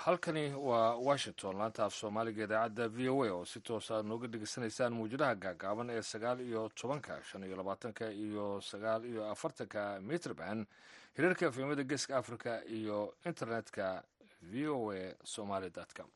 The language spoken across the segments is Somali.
halkani waa washington laanta af soomaaliga idaacadda v o a oo si toos aad nooga dhegeysanaysaan mawjadaha gaagaaban ee sagaal iyo tobanka shan iyo labaatanka iyo sagaal iyo afartanka mitrban hirarka efemada geeska africa iyo internetka v o a somaly com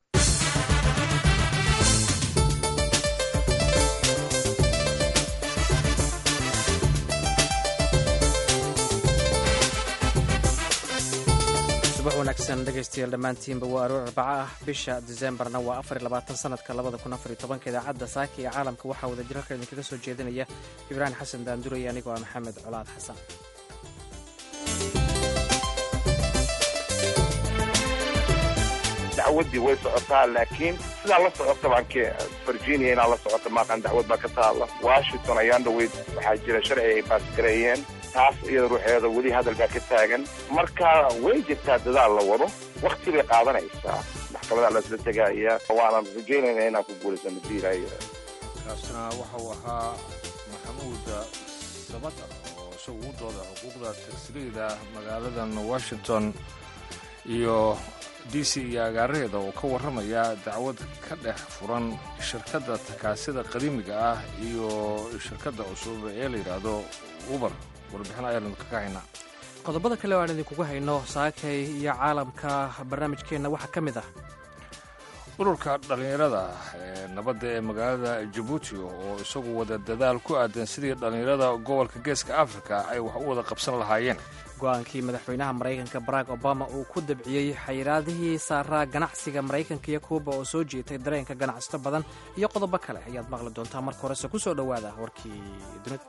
subax wanaagsan dhegaystayaal dhammaantiinba waa aroor arbaca ah bisha diseembarna waa afar iyo labaatan sanadka labada kun afar iyo tobanka idaacadda saaka ee caalamka waxaa wada jir halka idinkaga soo jeedinaya ibraahim xasan daanduray anigoo ah maxamed colaad xasan dacwaddii way socotaa laakiin sidaa la socota baan virginia inaa la socota maaqan dacwad baa ka taalla washington ayaan dhaweyd waxaa jira sharci ay baasgareeyeen taas iyada ruuxeeda weli hadal baa ka taagan marka way jirtaa dadaal la wado wakti bay qaadanaysaa maxkamada lasla tegaya waanan rajaynayna inaan ku guulaysano diilay kaasina waxa uu ahaa maxamuud sabata oo isagu u dooda xuquuqda tagsiriyda magaaladan washington iyo d c iyo agaaraheeda oo ka warramaya dacwad ka dhex furan shirkadda takaasida qadiimiga ah iyo shirkadda cusub ee la yidhaahdo uber warbixin ayaanu kaga haynaa qodobada kale oo aan idinkugu hayno saakay iyo caalamka barnaamijkeenna waxaa ka mid ah ururka dhallinyarada ee nabadda ee magaalada jabuuti oo isagu wada dadaal ku aadan sidii dhallinyarada gobolka geeska afrika ay wax u wada qabsan lahaayeen go-aankii madaxweynaha maraykanka barack obama uu ku dabciyey xayiraadihii saaraa ganacsiga maraykanka iyo kuuba oo soo jiitay dareenka ganacsato badan iyo qodobo kale ayaad maqli doontaa marka horese ku soo dhowaada warkii dunida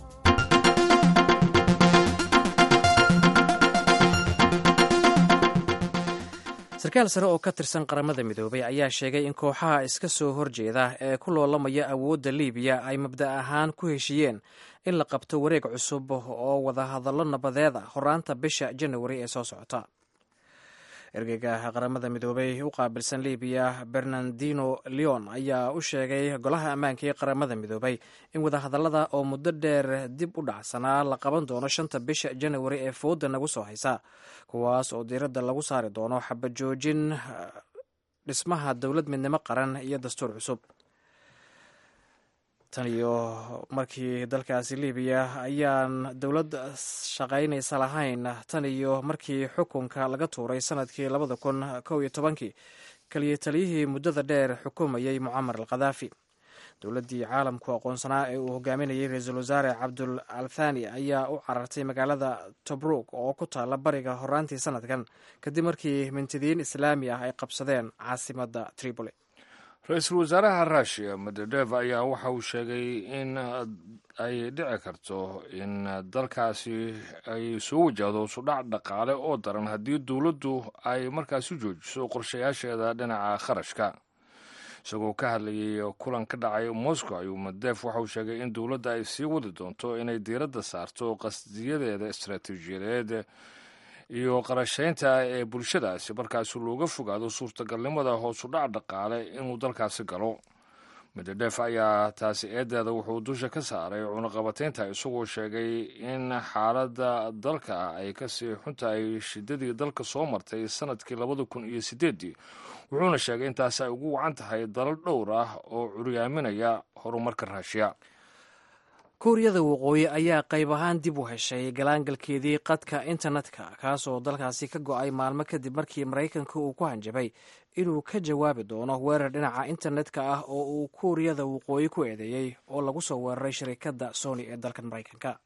sarkaal sare oo ka tirsan qaramada midoobay ayaa sheegay in kooxaha iska soo horjeeda ee ku loolamaya awoodda liibiya ay mabda ahaan ku heshiiyeen in la qabto wareeg cusub oo wadahadallo nabadeed ah horaanta bisha janawari ee soo socota ergeyga qaramada midoobay u qaabilsan libiya bernardino leon ayaa u sheegay golaha ammaanka ee qaramada midoobay in wadahadallada oo muddo dheer dib u dhacsanaa la qaban doono shanta bisha janawari ee fooda nagu soo haysa kuwaas oo diiradda lagu saari doono xabajoojin dhismaha dowlad midnimo qaran iyo dastuur cusub tan iyo markii dalkaasi libiya ayaan dowlad shaqaynaysa lahayn tan iyo markii xukunka laga tuuray sanadkii labada kun kow iyo tobankii kaliya taliyihii muddada dheer xukumayey mucamar al khadaafi dowladdii caalamku aqoonsanaa ee uu hogaaminayay ra-iisul wasaare cabdul althani ayaa u carartay magaalada tobruk oo ku taalla bariga horaantii sanadkan kadib markii mintidiin islaami ah ay qabsadeen caasimadda tripoli ra-iisul wasaaraha rushia medvedev ayaa waxa uu sheegay in ay dhici karto in dalkaasi ay soo wajahdo sudhac dhaqaale oo daran haddii dowladdu ay markaasi joojiso qorshayaasheeda dhinaca kharashka isagoo ka hadlayay kulan ka dhacay moscow ayuu medvedev waxa uu sheegay in dowladda ay sii wadi doonto inay diiradda saarto qasdiyadeeda istaraatiijiyadeed iyo qarashaynta ee bulshadaasi markaasi looga fogaado suurtagalnimada hoosu dhac dhaqaale inuu dalkaasi galo medvedef ayaa taasi eedeeda wuxuu dusha ka saaray cunaqabataynta isagoo sheegay in xaaladda dalka ay kasii xuntahay shidadii dalka soo martay sanadkii labada kun iyo sideeddii wuxuuna sheegay in taasi ay ugu wacan tahay dalal dhowr ah oo curyaaminaya horumarka raashiya kuuriyada waqooyi ayaa qayb ahaan dib u heshay galaangalkeedii qadka internetka kaasoo dalkaasi ka go-ay maalmo kadib markii maraykanka uu ku hanjabay inuu ka jawaabi doono weerar dhinaca internetka ah oo uu kuuriyada waqooyi ku eedeeyey oo lagu soo weeraray shirikadda sony ee dalkan maraykanka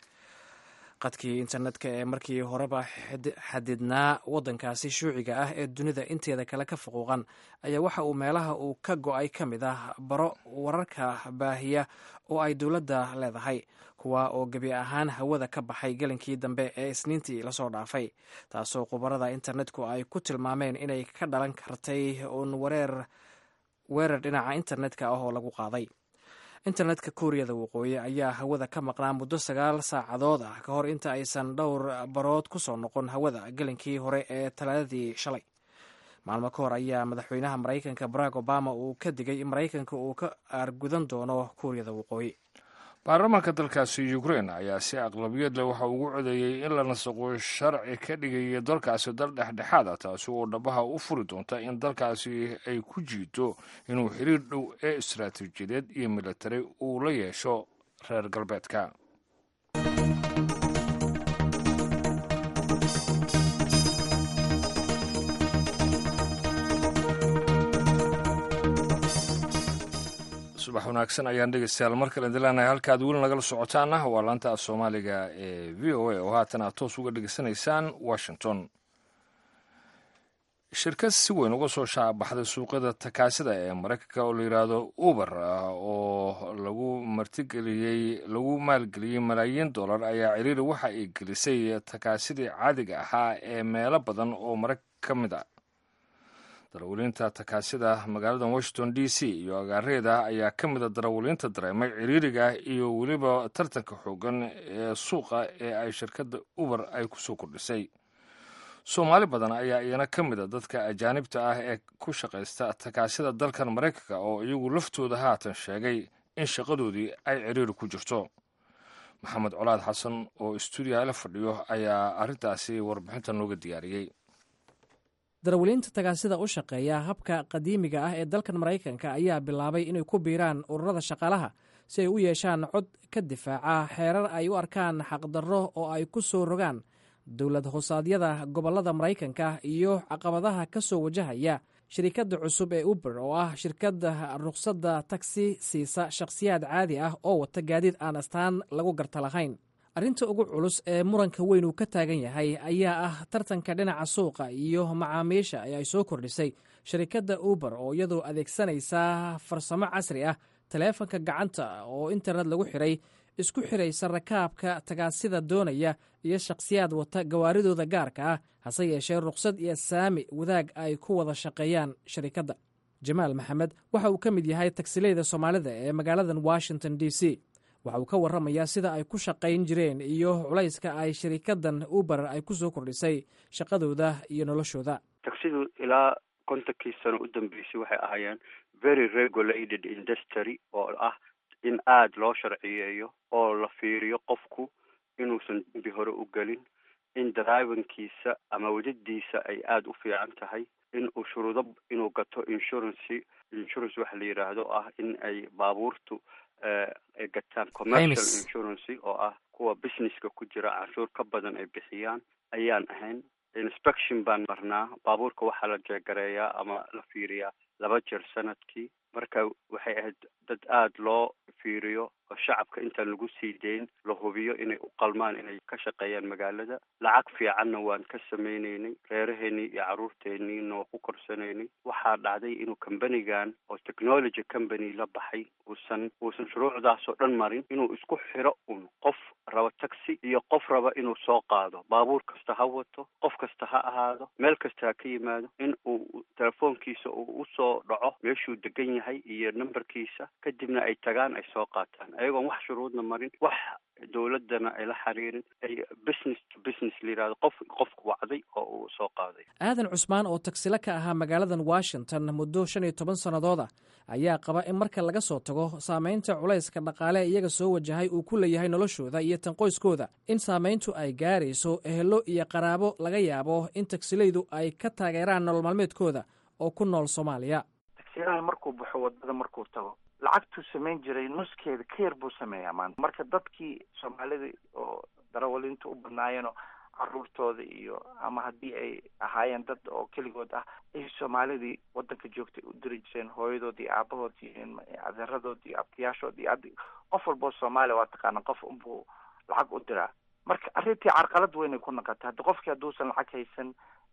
qadkii internetka ee markii horeba xadidnaa waddankaasi shuuciga ah ee dunida inteeda kale ka fuquuqan ayaa waxa uu meelaha uu ka go-ay ka mid ah baro wararka baahiya oo ay dowladda leedahay kuwa oo gebi ahaan hawada ka baxay gelinkii dambe ee isniintii lasoo dhaafay taasoo khubarada internetku ay ku tilmaameen inay ka dhalan kartay uun wareer weerar dhinaca internetka ah oo lagu qaaday internetka kuuriyada waqooyi ayaa hawada ka maqnaa muddo sagaal saacadood ah ka hor inta aysan dhowr barood ku soo noqon hawada gelinkii hore ee talaadadii shalay maalmo ka hor ayaa madaxweynaha maraykanka barack obama uu ka digay in maraykanka uu ka aargudan doono kuuriyada waqooyi baarlamaanka dalkaasi ukrain ayaa si aqlabiyad leh waxa ugu codeeyey in la nasaqo sharci ka dhigaya dalkaasi dal dhexdhexaad ah taasi oo dhabaha u furi doonta in dalkaasi ay ku jiito inuu xiriir dhow ee istaraatiijiyadeed iyo militari uu la yeesho reer galbeedka subax wanaagsan ayaan dhegeystayaal mar kale dilanahay halkaad weli nagala socotaana waa laanta af soomaaliga ee v o a oo haatan aad toos uga dhegeysanaysaan washington shirkad si weyn uga soo shaabaxday suuqyada takaasida ee maraykanka oo la yidhaahdo uber oo lagu martigeliyey lagu maalgeliyey malaayiin dollar ayaa ciriiri waxa ay gelisay takaasidii caadiga ahaa ee meelo badan oo maraykan ka mid a darawaliinta takaasida magaalada washington d c iyo agaareeda ayaa ka mida darawaliinta dareemay ciriiriga iyo weliba tartanka xoogan ee suuqa ee ay shirkadda uber ay kusoo kordhisay soomaali badan ayaa iyana ka mida dadka ajaanibta ah ee ku shaqaysta takaasida dalkan maraykanka oo iyagu laftooda haatan sheegay in shaqadoodii ay ciriiri ku jirto maxamed colaad xasan oo stuudiyaha la fadhiyo ayaa arrintaasi warbixinta nooga diyaariyey darawaliinta tagaasida u shaqeeya habka qadiimiga ah ee dalkan maraykanka ayaa bilaabay inay ku biiraan ururada shaqaalaha si ay u yeeshaan cod ka difaaca xeerar ay u arkaan xaqdarro oo ay ku soo rogaan dowlad hoosaadyada gobollada maraykanka iyo caqabadaha ka soo wajahaya shirikadda cusub ee uber oo ah shirkadda rukhsadda tagsi siisa shakhsiyaad caadi ah oo wata gaadiid aan astaan lagu garta lahayn arrinta ugu culus ee muranka weyn uu ka taagan yahay ayaa ah tartanka dhinaca suuqa iyo macaamiisha ee ay soo kordhisay shirikadda uber oo iyadoo adeegsanaysa farsamo casri ah taleefanka gacanta oo internet lagu xiray isku xiraysa rakaabka tagaasida doonaya iyo shakhsiyaad wata gawaaridooda gaarka ah hase yeeshee rukhsad iyo saami wadaag ay ku wada shaqeeyaan shirikadda jamaal maxamed waxa uu ka mid yahay tagsileyda soomaalida ee magaaladan washington d c waxa uu ka warramayaa sida ay ku shaqayn jireen iyo culayska ay shirikaddan uber ay ku soo kordhisay shaqadooda iyo noloshooda tagsidu ilaa kontonkii sano u dambeysay waxay ahaayeen very regulated industry oo ah in aada loo sharciyeeyo oo la fiiriyo qofku inuusan dembi hore u gelin in drivankiisa ama wadadiisa ay aada u fiican tahay in uu shuruudo inuu gato insurance insurance waxa la yidhaahdo ah in ay baabuurtu ay gataan commercial insurance oo ah kuwa businesska ku jira canshuur ka badan ay bixiyaan ayaan ahayn inspection baan marnaa baabuurka waxaa la jeegareeyaa ama la fiiriyaa laba jeer sanadkii marka waxay ahayd dad aada loo fiiriyo oo shacabka intaan lagu sii dayn la hubiyo inay u qalmaan inay ka shaqeeyaan magaalada lacag fiicanna waan ka sameyneynay reeraheenii iyo carruurteeniina waa ku korsanaynay waxaa dhacday inuu combanigan oo technology company la baxay uusan uusan shuruucdaasoo dhan marin inuu isku xiro un qof raba taxi iyo qof raba inuu soo qaado baabuur kasta ha wato qof kasta ha ahaado meel kasta ha ka yimaado in uu telefoonkiisa uu usoo dhaco meeshuu degan yahay iyo numberkiisa kadibna ay tagaan ay soo qaataan ayagoon wax shuruudna marin wax dowladana ay la xiriirin ay business to business la yihahdo qof qofku wacday oo uu soo qaaday aadan cusmaan oo tagsilo ka ahaa magaaladan washington muddo shan iyo toban sannadood ah ayaa qaba in marka laga soo tago saamaynta culayska dhaqaale iyaga soo wajahay uu ku leeyahay noloshooda iyo tan qoyskooda in saamayntu ay gaarayso ehelo iyo qaraabo laga yaabo in tagsilaydu ay ka taageeraan nolol maalmeedkooda oo ku nool soomaaliya tagsilaha markuu baxo wadada markuu tago lacagtuu samayn jiray nuskeeda ka yar buu sameeyaa maanta marka dadkii soomaalida oo darawaliinta u badnaayeenoo caruurtooda iyo ama haddii ay ahaayeen dad oo keligood ah ay soomaalidii wadanka joogtay u diri jireen hooyadood iyo aabahood iyo adeeradood iyo abtiyaashood iyo ad qof walboo soomaaliya waa taqaana qof unbuu lacag u diraa marka arrintii carqalad weynay ku noqotay haddi qofkii hadduusan lacag haysan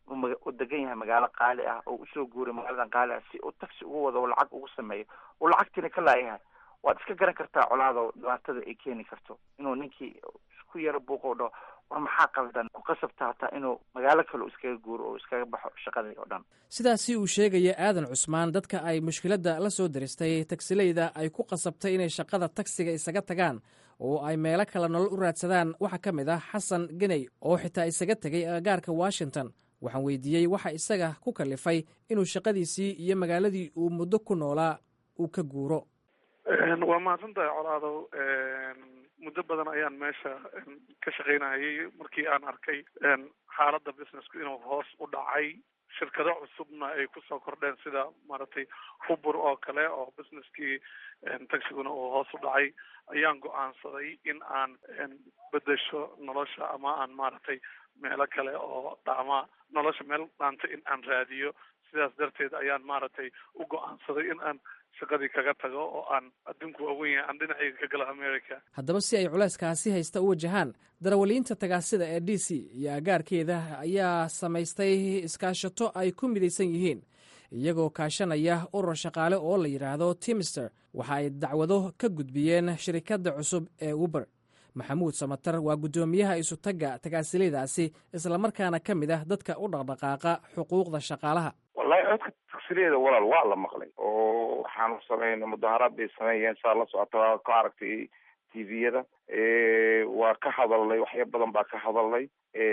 u degan yahay magaalo qaali ah oo usoo guuray magaaladan qaali ah si uu taxi ugu wado lacag ugu sameeyo uu lacagtiina ka laayahay waad iska garan kartaa colaado dhibaatada ay keeni karto inuu ninkii isku yaro buuqo dhaho war maxaa qaldan ku qasabta hataa inuu magaalo kale iskaga guuro oo iskaga baxo shaqadii oo dhan sidaasi uu sheegaya aadan cusmaan dadka ay mushkiladda la soo diristay tagsileyda ay ku qasabtay inay shaqada tagsiga isaga tagaan oo ay meelo kale nolol u raadsadaan waxaa ka mid ah xasan geney oo xitaa isaga tegay agagaarka washington waxaan weydiiyey waxa isaga ku kalifay inuu shaqadiisii iyo magaaladii uu muddo ku noolaa uu ka guuro waa mahadsantahay colaadow muddo badan ayaan meesha ka shaqaynayay markii aan arkay xaaladda businessku inuu hoos u dhacay shirkado cusubna ay kusoo kordheen sida maaragtay hubur oo kale oo businesskii taxiguna uu hoos u dhacay ayaan go-aansaday in aan bedesho nolosha ama aan maaragtay meelo kale oo dhacma nolosha meel dhaanta in aan raadiyo sidaas darteed ayaan maaragtay u go-aansaday in aan shaqadii kaga tago oo aan adduunku waawen yahay aan dhinacayga ka galo america haddaba si ay culayskaasi haysta u wajahaan darawaliinta tagaasida ee d c iyo agaarkeeda ayaa samaystay iskaashato ay ku midaysan yihiin iyagoo kaashanaya urur shaqaale oo la yidhaahdo timister waxa ay dacwado ka gudbiyeen shirikadda cusub ee uber maxamuud samatar waa guddoomiyaha isutagga tagaasilaydaasi islamarkaana ka mid ah dadka u dhaqdhaqaaqa xuquuqda shaqaalaha wallahi codka tagsiliyeeda walaal waa la maqlay oo waxaanu sameynay mudaharaad bay sameeyeen saa la socota waa ka aragtay tviyada waa ka hadalnay waxya badan baa ka hadalnay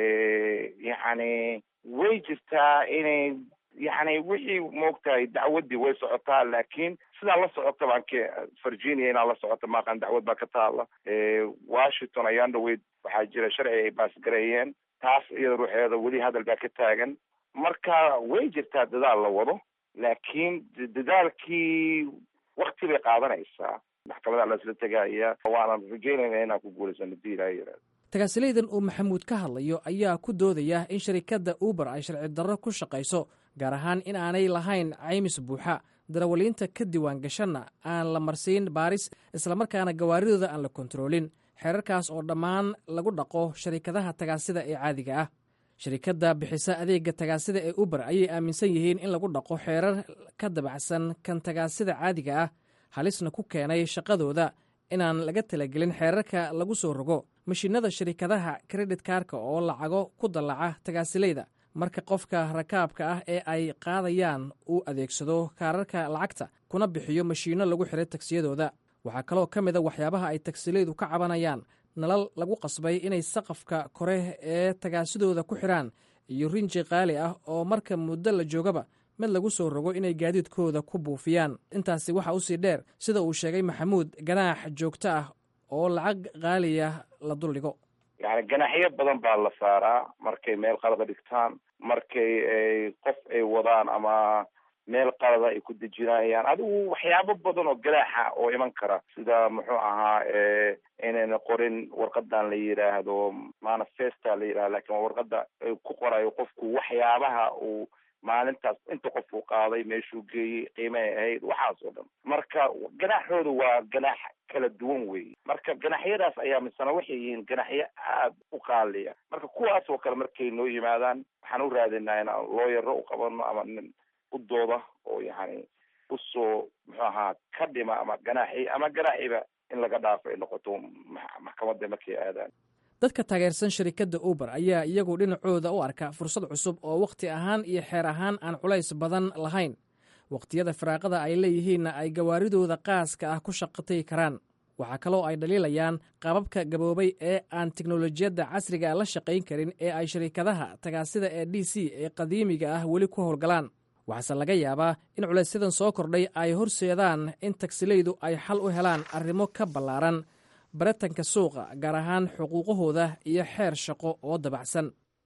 yacni way jirtaa inay yacni wixii maogtahay dacwaddii way socotaa laakiin sidaa la socota baan ke virginia inaa la socota maaqan dacwad baa ka taala washington ayaan dhaweyd waxaa jira sharci ay baasgareeyeen taas iyada ruuxeeda weli hadal baa ka taagan marka way jirtaa dadaal la wado laakiin dadaalkii wakti bay qaadanaysaa maxkamada lasla tegaya waanan rajeynayna inaan ku guulaysano hadii ilaaha yaraado tagaasilaydan uu maxamuud ka hadlayo ayaa ku doodaya in sharikadda uber ay sharci darro ku shaqayso gaar ahaan in aanay lahayn caymis buuxa darawaliinta ka diiwaan gashanna aan la marsiin baaris islamarkaana gawaaridooda aan la kontaroolin xeerarkaas oo dhammaan lagu dhaqo sharikadaha tagaasida ee caadiga ah sharikadda bixisa adeega tagaasida ee uber ayay aaminsan yihiin in lagu dhaqo xeerar ka dabacsan kan tagaasida caadiga ah halisna ku keenay shaqadooda inaan laga talagelin xeerarka lagu soo rogo mashiinada sharikadaha kredit kaarka oo lacago ku dallaca tagaasilayda marka qofka rakaabka ah ee ay qaadayaan uu adeegsado kaararka lacagta kuna bixiyo mashiinno lagu xiray tagsiyadooda waxaa kaloo ka mid a waxyaabaha ay tagsilaydu ka cabanayaan nalal lagu qasbay inay saqafka kore ee tagaasidooda ku xidhaan iyo rinji qaali ah oo marka muddo la joogaba mid lagu soo rogo inay gaadiidkooda ku buufiyaan intaasi waxa usii dheer sida uu sheegay maxamuud ganaax joogto ah oo lacag qaaliya la duldhigo yani ganaaxyo badan baa la saaraa markay meel qalada dhigtaan markay qof ay wadaan ama meel qalada ay ku dejinayaan adigu waxyaabo badan oo ganaaxa oo iman kara sida muxuu ahaa inayna qorin warqadan la yidhaahdo manifesta la yidhahdo lakin waa warqada ku qorayo qofku waxyaabaha uu maalintaas inta qof uu qaaday meeshuu geeyey qiimahay ahayd waxaas oo dhan marka ganaaxooda waa ganaax kala duwan weeye marka ganaxyadaas ayaa misana waxay yihiin ganaxyo aada u qaaliya marka kuwaas oo kale markay noo yimaadaan waxaan u raadinaa inaan looyaro u qabano ama nin u dooda oo yani usoo muxuu ahaa ka dhima ama ganaaxi ama ganaaxiba in laga dhaafo ay noqoto maxkamadda markay aadaan dadka taageersan sharikadda uber ayaa iyagu dhinacooda u arka fursad cusub oo wakhti ahaan iyo xeer ahaan aan culays badan lahayn wakhtiyada firaaqada ay leeyihiinna ay gawaaridooda qaaska ah ku shaqatay karaan waxaa kaloo ay dhaliilayaan qaababka gaboobay ee aan teknolojiyadda casriga la shaqayn karin ee ay sharikadaha tagaasida ee d c ee qadiimiga ah weli ku howlgalaan waxaase laga yaabaa in culaysyadan soo kordhay ay horseedaan in tagsilaydu ay xal u helaan arrimo ka ballaaran baratanka suuqa gaar ahaan xuquuqahooda iyo xeer shaqo oo dabacsan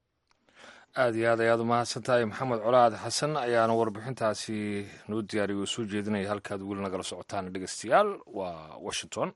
aada iyo aad ayaad u mahadsantahay maxamed colaad xasan ayaana warbixintaasi noo diyaariyo oo soo jeedinaya halkaad weli nagala socotaan dhegeystayaal waa washington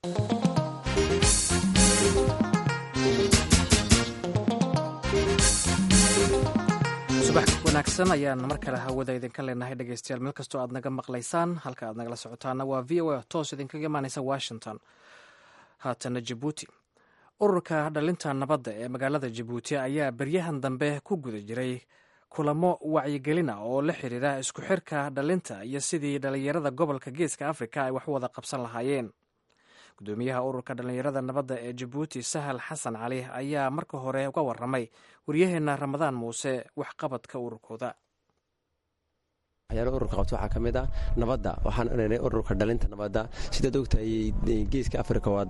subax wanaagsan ayaan mar kale hawada idinka leenahay dhegeystayaal meel kastoo aad naga maqlaysaan halka aad nagala socotaana waa v o a toos idinkaga imaaneysa washington haatana jabuuti ururka dhalinta nabadda ee magaalada jabuuti ayaa beryahan dambe ku guda jiray kulamo wacyigelina oo la xiriira isku xirka dhalinta iyo sidii dhalinyarada gobolka geeska afrika ay wax wada qabsan lahaayeen gudoomiyaha ururka dhalinyarada nabadda ee jabuuti sahal xasan cali ayaa marka hore uga waramay waryaheena ramadaan muuse waxqabadka ururkooda waxyaala ururka qabto waxaa ka mid ah nabadda waxaan iranay ururka dhalinta nabadda sidaad ogtahay geeska afrika waa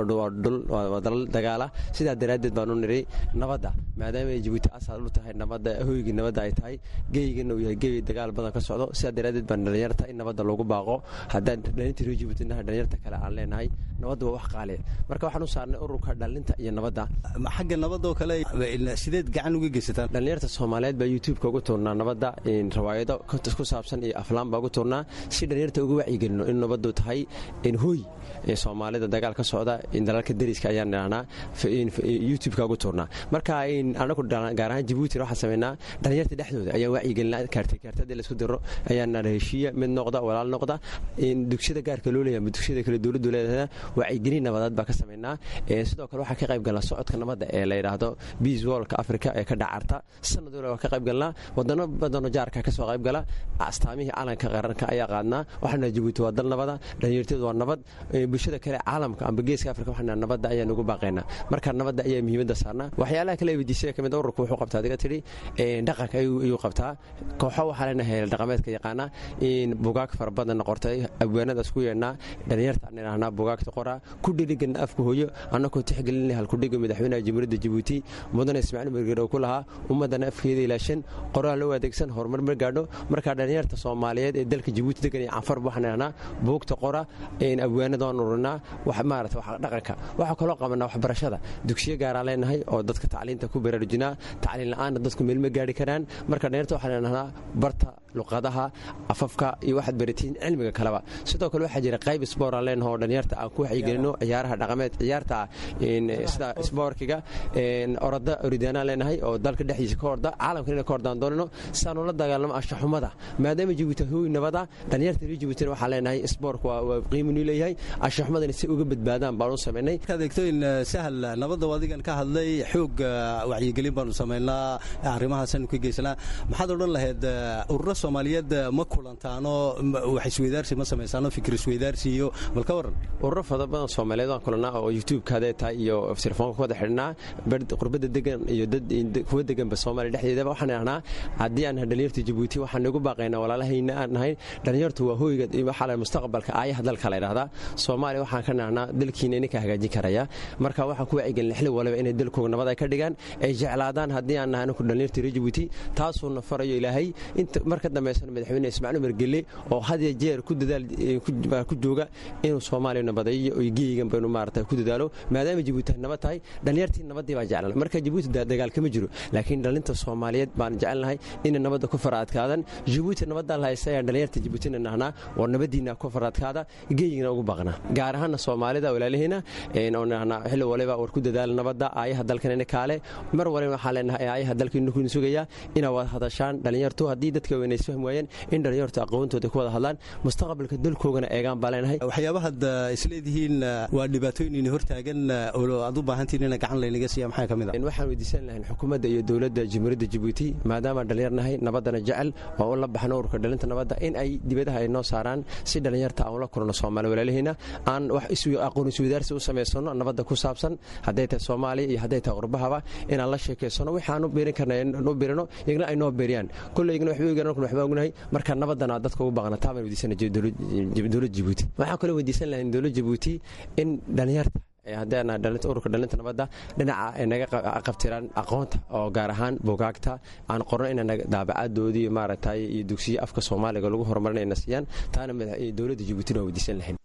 waa dalal dagaala sidaa daraaddeed baan u niray nabadda maadaama ay jabuuti asal u tahay nabadda hoygii nabadda ay tahay geygana uu yahay gey dagaal badan ka socdo sidaa daraaddeed baan dhalinyarta in nabadda loogu baaqo haddaan dhalinta reer jabuuti nahay dhalinyarta kale aan leenahay nabadda waa wax qaaliya marka waxaan u saarnay ururka dhalinta iyo nabadda xagga nabadoo kale sideed gacan uga geysataan dhalinyarta soomaaliyeed baa youtube-ka ugu tuurnaa nabadda rawaayado ku saabsan iyo aflaan baa ugu tuurnaa si dhalinyarta uga wacyigelino in nabaddu tahay hooy soomaalida dagaal ka socda dalalka dariska ayaan idhahnaa youtube-ka ugu tuurnaa marka anagu gaar ahaan jabuuti waxaan sameynaa dhalinyarta dhexdooda ayaan wacyigelinaa kaartay kaartadii laisku diro ayaan heshiiya mid noqda walaal noqda dugsiyada gaarka loo leeyahay dugsiyada kale dowladdu leedahay wacyigelin nabadeed baa ka sameynaa sidoo kale waxaa ka qayb galnaa socodka nabadda ee la yidhaahdo beas wallka africa ee ka dhacarta sanad waliba waa ka qayb galnaa wadano badano jaarka ka soo qayb gala astaamihii calanka qaranka ayaa qaadnaa waxaana jabuuti waa dal nabada dhalinyarteedu waa nabad bulshada kale caalamka amba geeska afrika waxaana nabadda ayaan ugu baaqaynaa marka nabadda ayaa muhiimadda saarnaa waxyaalaha kale weydiisaya ka mid ururka wuxuu qabtaa adiga tidhi dhaqanka ayuu qabtaa kooxo waxaa leenahay dhaqameedka yaqaana bugaag fara badanna qortay abwaanadaas ku yeedhnaa dhalinyarta aan idhahnaa bugaagta qoraa ku dhirigana afka hooyo annakoo tixgelinay halkudhiga madaxweynaha jamhuuriyadda jabuuti mudane ismaaciil margeer oo ku lahaa ummaddana afkeeda ilaashan qoraal loo adeegsan horumar ma gaadho markaa dhalinyarta soomaaliyeed ee dalka jabuuti degan iyo canfar waxaan idhahnaa buugta qora abwaanada waan ururinaa maarata dhaqanka waxaa kaloo qabanaa waxbarashada dugsiyo gaaraan leenahay oo dadka tacliinta ku baraarujinaa tacliin la-aanna dadku meel ma gaari karaan marka dhalinyarta waxaan idhahnaa barta luqadaha afafka iyo waxaad baratiin cilmiga kaleba sidoo kale waxaa jira qayb sbooraan leenaho oo dhalinyarta aan ku waxyigelino ciyaaraha dhaqameed ciyaarta sida sboorkiga orada oridaanaan leenahay oo dalka dhexdiisa ka orda caalamkan ina ka ordaan doonino sidaanu la dagaalamo anshaxumada maadaama jabuuti hooy nabada dhalinyarta reer jabuutina waxaan leenahay sboorka waa qiiminu leeyahay anshaxumadana si uga badbaadaan baanu samaynay markaad eegto in sahal nabadda adigan ka hadlay xoog wacyigelin baanu samaynaa arrimahaasanu ka geysanaa maxaad odhan lahayd ururo soomaaliyeed ma kulantaano wax isweydaarsi ma samaysaano fikir isweydaarsi iyo bal ka waran ururo fada badan soomaaliyeed waan kulanaa oo youtube-ka hadee tahay iyo telefoonka ku wada xidhnaa qurbada degan iyo dad kuwa deganba soomaaliya dhexdeedaba waxaan idhahnaa haddii aan dhalinyarta jabuuti waxaan nagu baaqaynaa walaalahayna aan nahay dhalinyartu waa hooyga waxaa la mustaqbalka aayaha dalka la yidhahdaa soomaaliya waxaan ka nahnaa dalkiina ininka hagaajin karaya marka waxaan ku wacyigelin xili waliba inay dalkooga nabad ay ka dhigaan ay jeclaadaan haddii aan nahay anaku dhalinyarta reer jabuuti taasuuna farayo ilaahay inta marka dambaysan madaxweyne ismaaciil margelle oo hadiya jeer ku dadaal ku jooga inuu soomaaliya nabadeeyo iyo geeyigan baynu maarata ku dadaalo maadaama jabuuti ay nabad tahay dhalinyartii nabadii baan jeclana marka jabuuti dagaal kama jiro laakiin dhalinta soomaaliyeed baan jecelnahay inay nabadda ku fara adkaadaan jabuuti nabadaan la haysta ayaan dhalinyarta jabuutina nahnaa war nabadiina ku fara adkaada geeyigana ugu baaqnaa gaar ahaana soomaalida walaalihiina oo nahnaa xilli waliba war ku dadaala nabadda aayaha dalkanina kaale mar waliba waxaan leenahay aayaha dalkiinu kuna sugayaa inaa wada hadashaan dhalinyartu haddii dadka weyn isfahmi waayeen in dhalinyartu aqoontooda ku wada hadlaan mustaqbalka dalkoogana eegaan baa leenahay waxyaabahaad isleedihiin waa dhibaatooyin hortaagan oo aad u baahantiin ina gacan laynaga siiya maxaa ka mid ah waxaan weydiisan lahayn xukuumadda iyo dowladda jamhuuriyadda jabuuti maadaama dhalinyarnahay nabaddana jecel oo u la baxno ururka dhalinta nabadda in ay dibadaha ay noo saaraan si dhalinyarta aan ula kulno soomaali walaalihiina aan wax aqoon isweydaarsi u samaysano nabadda ku saabsan hadday tahay soomaaliya iyo hadday tahay qurbahaba inaan la sheekaysano waxaan u beerin karna u beerino iyagna ay noo beeriyaan kolley waxba ogaan waxba ognahay marka nabaddana dadka ugu baaqna taa baan weydiisana dowladda jabuuti waxaan kaloo weydiisan lahayn dowladda jabuuti in dhalinyarta haddaana ururka dhalinta nabadda dhinaca ay naga qabtiraan aqoonta oo gaar ahaan bugaagta aan qorno ina daabacadoodii maaragtay iyo dugsiyo afka soomaaliga lagu horumarinayna siiyaan taana dowladda jabuutina waa weydiisan lahayn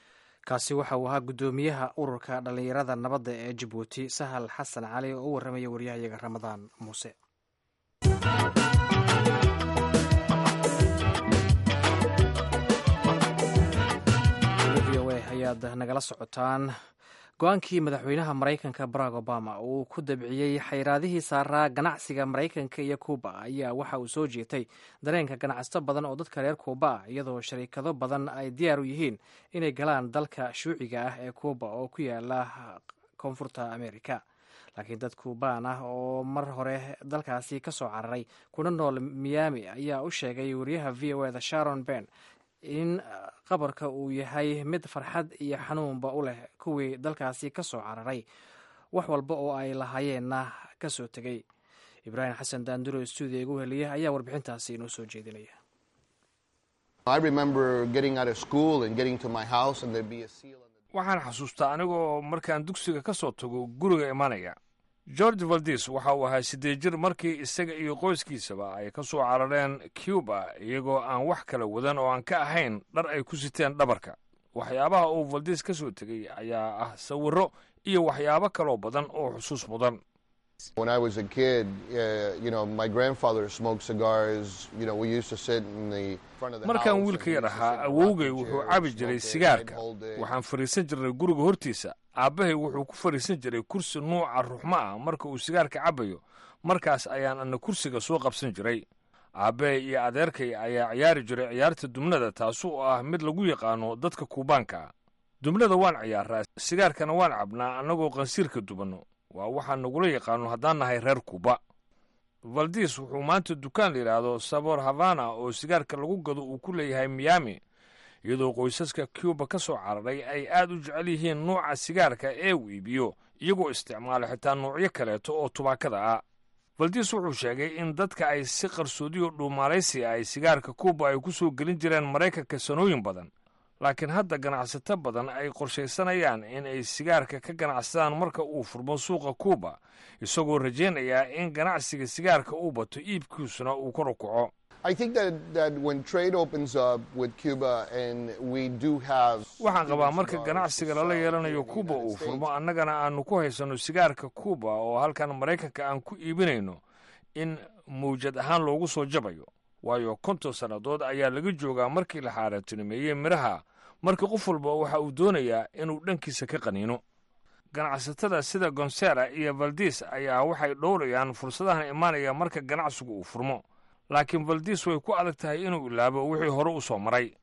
kaasi waxa uu ahaa guddoomiyaha ururka dhallinyarada nabadda ee jabuuti sahal xasan cali oo u warramaya waryahayaga ramadaan muuse v o a ayaad nagala socotaan go-aankii madaxweynaha maraykanka barack obama uu ku dabciyey xayraadihii saaraa ganacsiga maraykanka iyo kuuba ayaa waxa uu soo jeetay dareenka ganacsato badan oo dadka reer kuuba ah iyadoo shariikado badan ay diyaar u yihiin inay galaan dalka shuuciga ah ee kuuba oo ku yaala koonfurta amerika laakiin dad kuubaan ah oo mar hore dalkaasi ka soo cararay kuna nool miami ayaa u sheegay wariyaha v o eda sharon ben in qabarka uu yahay mid farxad iyo xanuunba u leh kuwii dalkaasi ka soo cararay wax walba oo ay lahaayeenna ka soo tegey ibraahim xasan daanduro stuudiya igu heliya ayaa warbixintaasi inoo soo jeedinaya waxaan xasuustaa anigoo markaan dugsiga ka soo tago guriga imanaya george valdis waxa uu ahaa siddeed jir markii isaga iyo qoyskiisaba ay ka soo carareen cuba iyagoo aan wax kala wadan oo aan ka ahayn dhar ay ku siteen dhabarka waxyaabaha uu valdis ka soo tegey ayaa ah sawirro iyo waxyaabo kaloo badan oo xusuus mudan markaan wiilka yar ahaa awowgay wuxuu cabi jiray sigaarka waxaan fadhiisan jirnay guriga hortiisa aabbahay wuxuu ku fadhiisan jiray kursi nuuca ruxmo ah marka uu sigaarka cabayo markaas ayaan ana kursiga soo qabsan jiray aabbahay iyo adeerkay ayaa ciyaari jiray ciyaarta dumnada taasi oo ah mid lagu yaqaano dadka kuubaanka ah dumnada waan ciyaaraa sigaarkana waan cabnaa annagoo qansiirka dubanno waa waxaan nagula yaqaano haddaan nahay reer kuuba valdis wuxuu maanta dukaan la yidhaahdo sabor havana oo sigaarka lagu gado uu ku leeyahay miami iyadoo qoysaska cuba ka soo cararay ay aad u jecel yihiin nuuca sigaarka ee uu iibiyo iyagoo isticmaala xitaa nuucyo kaleeto oo tubaakada ah valdis wuxuu sheegay in dadka ay si qarsoodiyo dhuumaalaysi ay sigaarka kuuba ay ku soo gelin jireen maraykanka sanooyin badan laakiin hadda ganacsato badan ay qorshaysanayaan in ay sigaarka ka ganacsadaan marka uu furmo suuqa kuuba isagoo rajaynayaa in ganacsiga sigaarka uu bato iibkiisuna uu kor u kaco waxaan qabaa marka ganacsiga lala yeelanayo kuuba uu furmo annagana aanu ku haysanno sigaarka kuuba oo halkan maraykanka aan ku iibinayno in mawjad ahaan loogu soo jabayo waayo konton sannadood ayaa laga joogaa markii la xaaraantinimeeyey midhaha marka qof walba waxa uu doonayaa inuu dhankiisa ka qaniino ganacsatada sida gonsera iyo valdis ayaa waxay dhowrayaan fursadahan imaanaya marka ganacsigu uu furmo laakiin valdis way ku adag tahay inuu ilaabo wixii hore u soo maray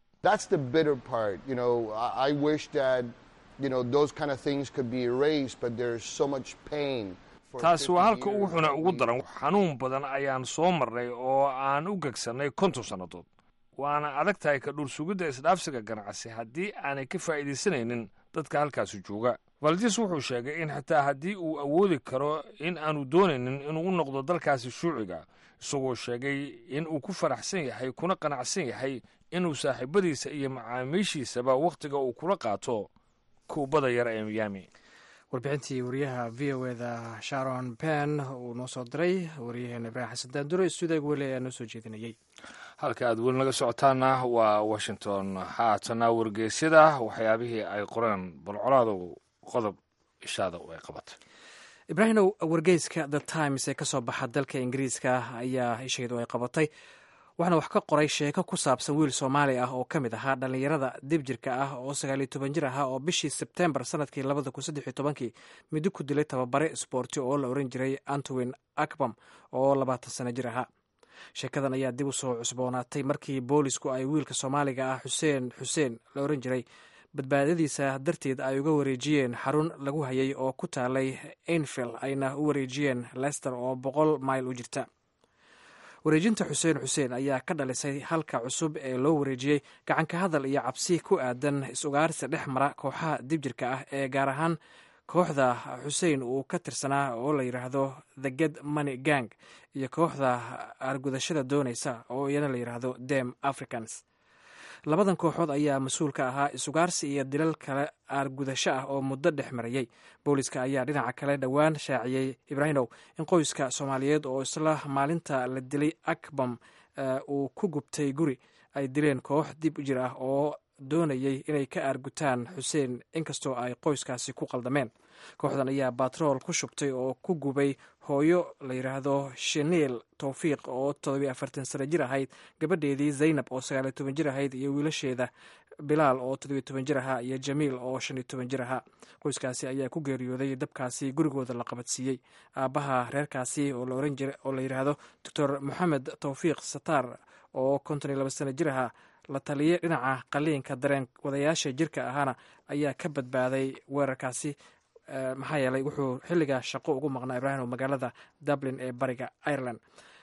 taasi waa halka ugu xuna ugu daran xanuun badan ayaan soo marnay oo aan u gegsannay konton sannadood waana adag tahay ka dhuursugidda isdhaafsiga ganacsi haddii aanay ka faa'iidaysanaynin dadka halkaasi jooga valdis wuxuu sheegay in xitaa haddii uu awoodi karo in aanu doonaynin inuu u noqdo dalkaasi shuuciga isagoo sheegay in uu ku faraxsan yahay kuna qanacsan yahay inuu saaxiibadiisa iyo macaamiishiisaba wakhtiga uu kula qaato kuubada yar ee miyaami warbixintii wariyaha v o eda sharon ben uu noo soo diray wariyaheena ibraahim xasan daandure stuudiga weli ayaa noo soo jeedinayey halka aad weli naga socotaana waa washington haatana wargeysyada waxyaabihii ay qoreen balcolaado qodob ishaada ay qabatay ibraahimow wargeyska the times ee kasoo baxa dalka ingiriiska ayaa isheedu ay qabatay waxaana wax ka qoray sheeko ku saabsan wiil soomaali ah oo ka mid ahaa dhallinyarada dibjirka ah oo sagaaliyo toban jir ahaa oo bishii sebtembar sanadkii labada kun saddex iyo tobankii middo ku dilay tababare sboorti oo la oran jiray antowin akbam oo labaatan sano jir ahaa sheekadan ayaa dib u soo cusboonaatay markii boolisku ay wiilka soomaaliga ah xuseen xuseen la oran jiray badbaadadiisa darteed ay uga wareejiyeen xarun lagu hayay oo ku taalay ainfield ayna u wareejiyeen lester oo boqol mayl u jirta wareejinta xuseen xuseen ayaa ka dhalisay halka cusub ee loo wareejiyey gacanka hadal iyo cabsi ku aadan is-ugaarsi dhex mara kooxaha dibjirka ah ee gaar ahaan kooxda xuseen uu ka tirsanaa oo la yidhaahdo the get money gang iyo kooxda aargudashada doonaysa oo iyana la yidhaahdo dem africans labadan kooxood ayaa mas-uul ka ahaa isugaarsi iyo dilal kale aargudasho ah oo muddo dhex marayey booliska ayaa dhinaca kale dhowaan shaaciyey ibraahimow in qoyska soomaaliyeed oo isla maalinta la dilay akbam uu ku gubtay guri ay dileen koox dib jir ah oo doonayey inay ka aargutaan xuseen inkastoo ay qoyskaasi ku qaldameen kooxdan ayaa batrool ku shubtay oo ku gubay hooyo la yidhaahdo shaniil towfiiq oo todobiyo afartan sano jir ahayd gabadheedii zaynab oo sagaaliyo toban jir ahayd iyo wiilasheeda bilaal oo todobiyo toban jir ahaa iyo jamiil oo shan iyo toban jir ahaa qoyskaasi ayaa ku geeriyooday dabkaasi gurigooda la qabadsiiyey aabbaha reerkaasi oo la yidhaahdo doctor moxamed towfiiq sataar oo konton iyo laba sano jir ahaa la taliye dhinaca qaliinka dareen wadayaasha jirka ahaana ayaa ka badbaaday weerarkaasi maxaa yeelay wuxuu xilligaa shaqo ugu maqnaa ibraahim magaalada dublin ee bariga ireland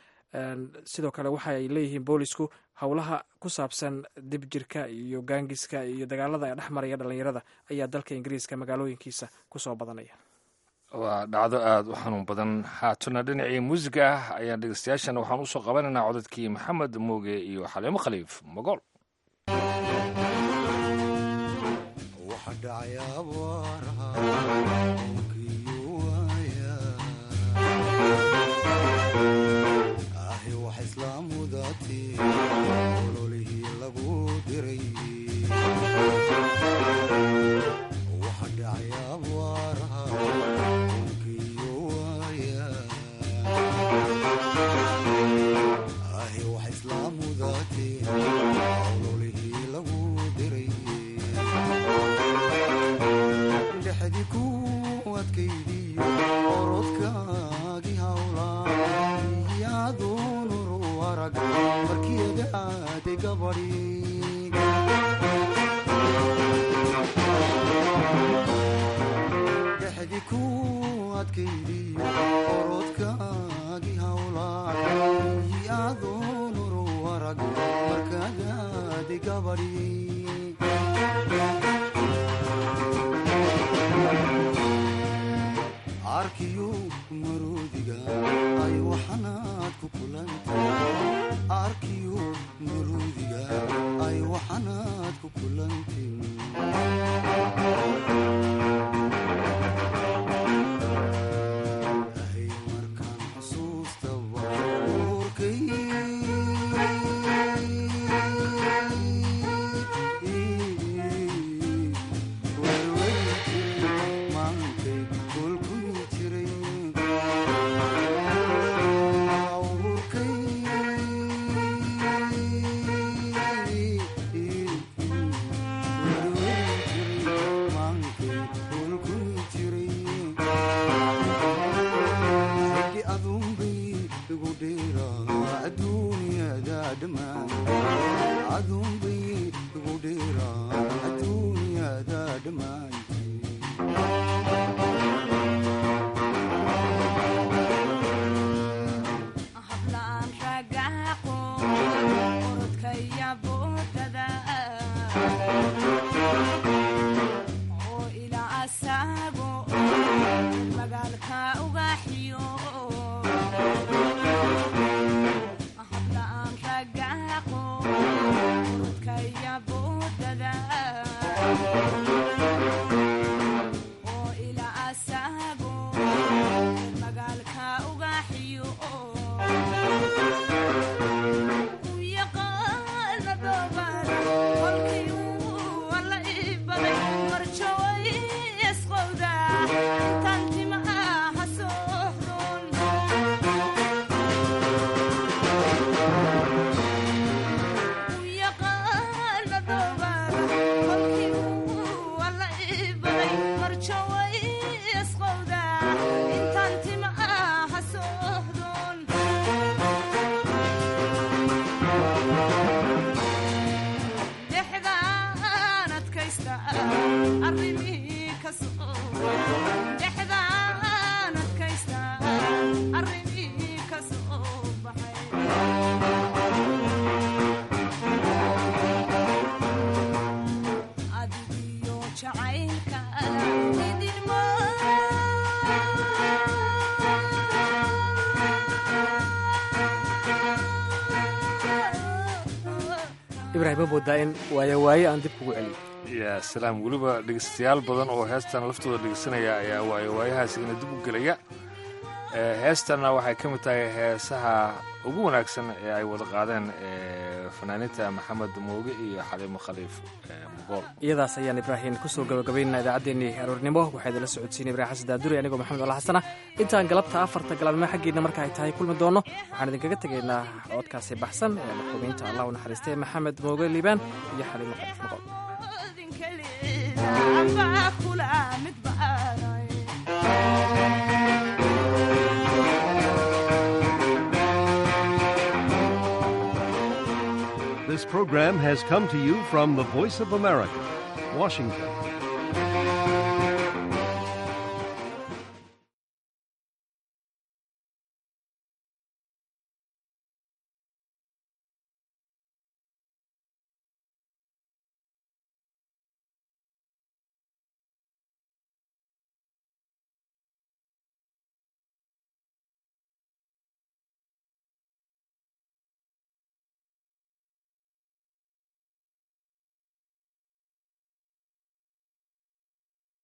sidoo kale waxaay leeyihiin boolisku howlaha ku saabsan dibjirka iyo gaangiska iyo dagaalada dhex maraya dhalinyarada ayaa dalka ingiriiska magaalooyinkiisa kusoo badanaya waa dhacdo aada u xanuun badan haatuna dhinacii muusiga ah ayaan dhegeystayaashana waxaan usoo qabanaynaa codadkii maxamed mooge iyo xaliimo khaliif magool ibrahim ma moodaa in waayo waayo aan dib kugu celiyo yaa salaam weliba dhegeystayaal badan oo heestan laftooda dhegeysanaya ayaa waayo waayahaas ina dib u gelaya heestanna waxay ka mid tahay heesaha ugu wanaagsan ee ay wada qaadeen fanaaniinta maxamed mooge iyo xaliimo khaliif mugool iyadaas ayaan ibraahim kusoo gabagabaynana idaacaddeenii aroornimo waxaa idinla socodsiinay ibrahim xasan daaduri anigoo maxamed alla xasana intaan galabta afarta galabnimo xaggeedna marka ay tahay kulmi doonno waxaan idinkaga tegaynaa codkaasi baxsan ee marxuumiinta allah u naxariistay maxamed mooge liibaan iyo xaliimo khaliif mugool This program has come to you from the Voice of America, Washington.